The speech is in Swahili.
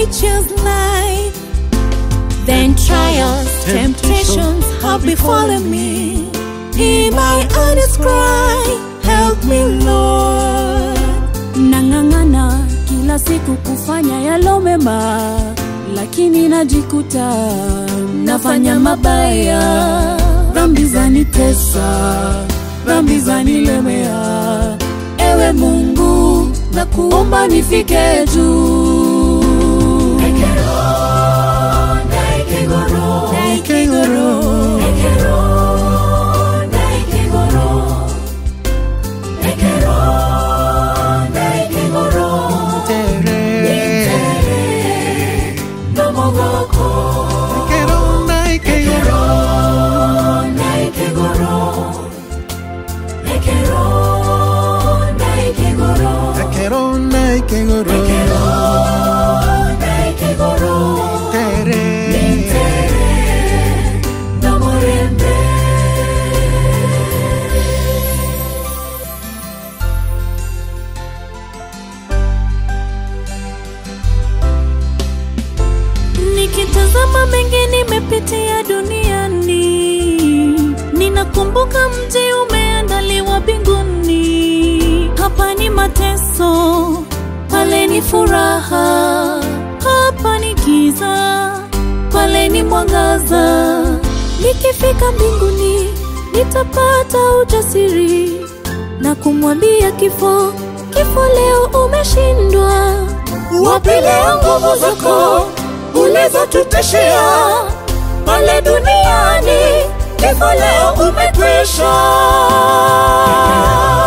choose life. Then trials, temptations have befallen me. Hear my honest cry, help me Lord. Nang'ang'ana kila siku kufanya yalo mema, lakini najikuta nafanya mabaya. Dhambi zanitesa, dhambi zanilemea. Ewe Mungu, nakuomba nifike juu. Nikitazama mengi nimepitia duniani, ninakumbuka mji umeandaliwa mbinguni. Hapa ni mateso, pale ni furaha, hapa ni giza, pale ni mwangaza. Nikifika mbinguni nitapata ujasiri na kumwambia kifo, kifo leo umeshindwa. Wapi leo nguvu zako ulizotutishia pale duniani? Kifo leo umekwisha.